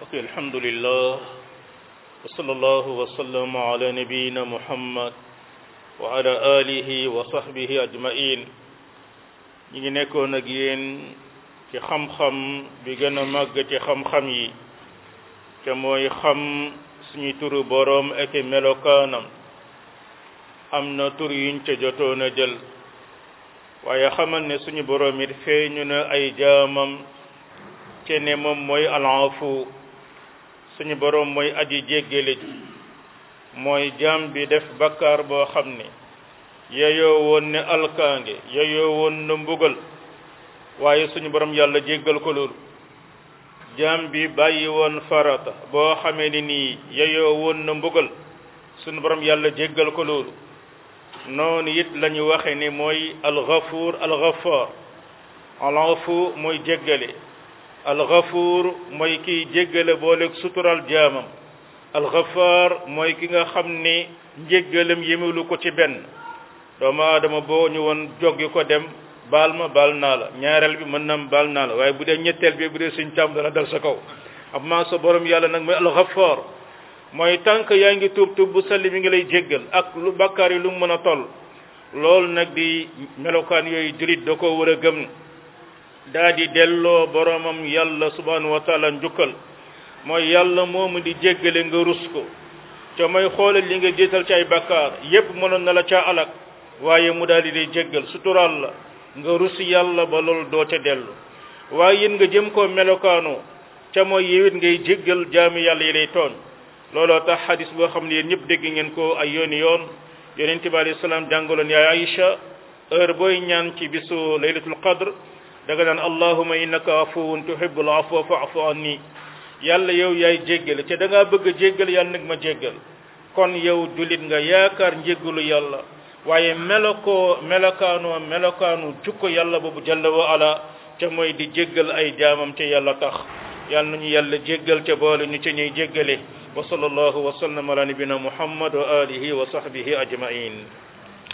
ok alhamdulillah wa sallallahu wa sallam ala nabiyina muhammad wa ala alihi wa sahbihi ajmain ñi ngi nekkoon ak yéen ci xam-xam bi gën a màgg ci xam-xam yi te mooy xam suñu turu boroom ak melokaanam am na tur yuñ ca jotoon a jël waaye xamal ne suñu boroom it feeñu na ay jaamam te ne moom mooy alafu suñu boroom mooy aji jéggale ji mooy jaam bi def bakkaar boo xam ne yeyoo woon ne alkaange yeyoo woon na mbugal waaye suñu boroom yàlla jéggal ko loolu jaam bi bàyyi woon farata boo xamee ni nii yeyoo woon na mbugal suñu boroom yàlla jéggal ko loolu noonu it la ñu waxe ni mooy alxafuur alxafaar alafu mooy jéggale alxafuur mooy kiy jéggale booleeg sutural jaamam alxafaar mooy ki nga xam ni njéggalam yemelu ko ci benn doomu aadama boo ñu woon joggi ko dem baal ma baal naa la ñaareel bi mën nam baal naa la waaye bu dee ñetteel bi bu dee suñ tam dana dal sa kaw amma sa borom yàlla nag mooy alxafaar mooy tànk yaa ngi tuub tuub bu salli mi ngi lay jéggal ak lu bakkaar yi lu mu mën a toll loolu nag di melokaan yooyu julit da ko war a gëm daa di delloo boromam yàlla subhanahu wa taala njukkal mooy yàlla moomu di jéggale nga rus ko te mooy xoolal li nga jiital ci ay bakkaar yépp mënoon na la ca alak waaye mu daal di lay jéggal sutural la nga rus yàlla ba loolu doo ca dellu waaye yéen nga jëm koo melokaanoo ca mooy yewit ngay jéggal jaami yàlla yi lay tooñ looloo tax xadis boo xam ne yéen ñëpp dégg ngeen ko ay yooni yoon yonent bi alayhi salaam jàngaloon yaay Aïcha heure booy ñaan ci bisu laylatul qadr daga naan allahuma innaka afuwun tuhibbul afwa fa'fu anni yàlla yow yaay jéggale te da ngaa bëgg a jéggal yàlla nag ma jéggal kon yow jullit nga yaakaar njéggalu yàlla waaye melokoo melokaanoo melokaanu jukko yàlla boobu jalla wa ala te mooy di jéggal ay jaamam te yàlla tax yàlla nañu yàlla jéggal te boole ñu ci ñuy jéggale wa sallallahu wa sallam ala nabina muhammad wa alihi wa sahbihi ajmain